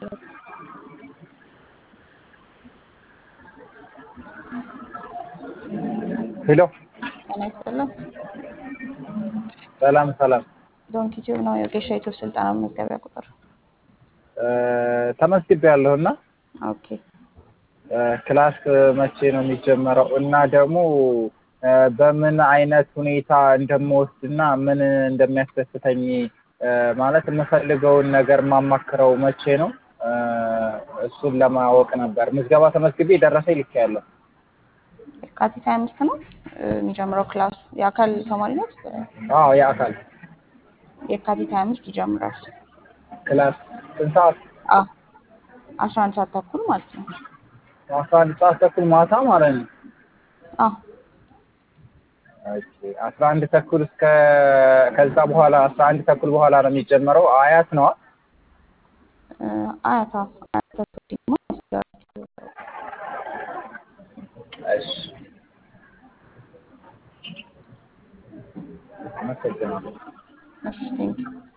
የፈለጉት? ሄሎ ጤና ይስጥልን። ሰላም ሰላም። ዶንኪ ቲዩብ ነው የወጌሻ ዩቱብ ስልጠና መመዝገቢያ ቁጥር። ተመዝግቤያለሁ እና ኦኬ ክላስ መቼ ነው የሚጀመረው? እና ደግሞ በምን አይነት ሁኔታ እንደምወስድ እና ምን እንደሚያስደስተኝ ማለት የምፈልገውን ነገር የማማክረው መቼ ነው? እሱን ለማወቅ ነበር። ምዝገባ ተመዝግቤ ደረሰኝ ልኬያለሁ። የካቲት ሀያ አምስት ነው የሚጀምረው ክላሱ። የአካል ተማሪ ነው። አዎ የአካል የካቲት ሀያ አምስት ይጀምራል። ክላስ ስንት ሰዓት? አዎ አስራ አንድ ሰዓት ተኩል ማለት ነው። አስራ አንድ ሰዓት ተኩል ማታ ማለት ነው። አዎ ኦኬ አስራ አንድ ተኩል እስከ ከዛ በኋላ አስራ አንድ ተኩል በኋላ ነው የሚጀመረው። አያት ነዋ። አያታ አያታ ደግሞ እሺ አመሰግናለሁ። እሺ ቴንኪው